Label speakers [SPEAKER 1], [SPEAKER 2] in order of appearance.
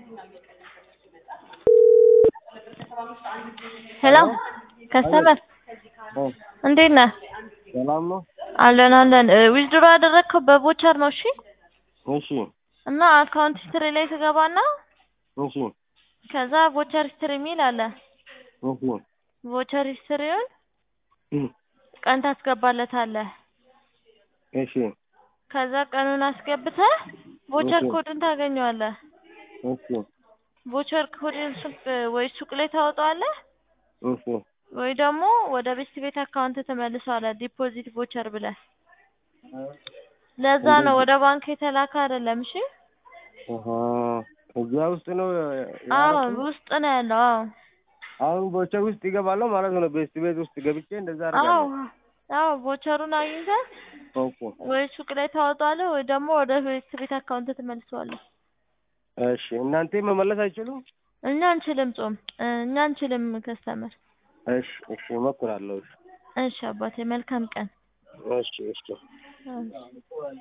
[SPEAKER 1] ሄሎ ከስተመር እንዴት ነህ?
[SPEAKER 2] ሰላም ነው?
[SPEAKER 1] አለን አለን። ዊዝድሮ ያደረግከው በቮቸር ነው? እሺ
[SPEAKER 2] እሺ
[SPEAKER 1] እና አካውንት ሂስትሪ ላይ ትገባና
[SPEAKER 2] እሺ
[SPEAKER 1] ከዛ ቮቸር ሂስትሪ የሚል አለ።
[SPEAKER 2] እሺ
[SPEAKER 1] ቮቸር ሂስትሪውን
[SPEAKER 2] እም፣
[SPEAKER 1] ቀን ታስገባለታለህ።
[SPEAKER 2] እሺ
[SPEAKER 1] ከዛ ቀኑን አስገብተህ ቮቸር
[SPEAKER 2] እሺ።
[SPEAKER 1] ኮድን ታገኘዋለህ።
[SPEAKER 2] እሺ
[SPEAKER 1] ቮቸር ኮድን ሱቅ ወይ ሱቅ ላይ ታወጣዋለህ
[SPEAKER 2] እሺ
[SPEAKER 1] ወይ ደግሞ ወደ ቤት ቤት አካውንት ትመልሰዋለህ። ዲፖዚት ቮቸር ብለህ ለዛ ነው ወደ ባንክ የተላከ አይደለም። እሺ
[SPEAKER 2] አሃ እዚያ ውስጥ ነው
[SPEAKER 1] አዎ
[SPEAKER 2] ያደረኩት?
[SPEAKER 1] ውስጥ ነው ያለው። አዎ
[SPEAKER 2] አሁን ቦቸር ውስጥ ይገባለሁ ማለት ነው። ቤስት ቤት ውስጥ ገብቼ እንደዛ
[SPEAKER 1] አዎ
[SPEAKER 2] አደርጋለሁ።
[SPEAKER 1] አዎ ቮቸሩን አግኝተህ
[SPEAKER 2] ኦኬ
[SPEAKER 1] ወይ ሱቅ ላይ ታወጣዋለህ ወይ ደግሞ ወደ ቤት ቤት አካውንት ትመልሰዋለህ።
[SPEAKER 2] እሺ እናንተ መመለስ አይችሉም?
[SPEAKER 1] እኛ አንችልም ጾም እኛ አንችልም ከስተመር።
[SPEAKER 2] እሺ እሺ እሞክራለሁ። እሺ
[SPEAKER 1] እሺ አባቴ መልካም ቀን።
[SPEAKER 2] እሺ እሺ
[SPEAKER 1] እሺ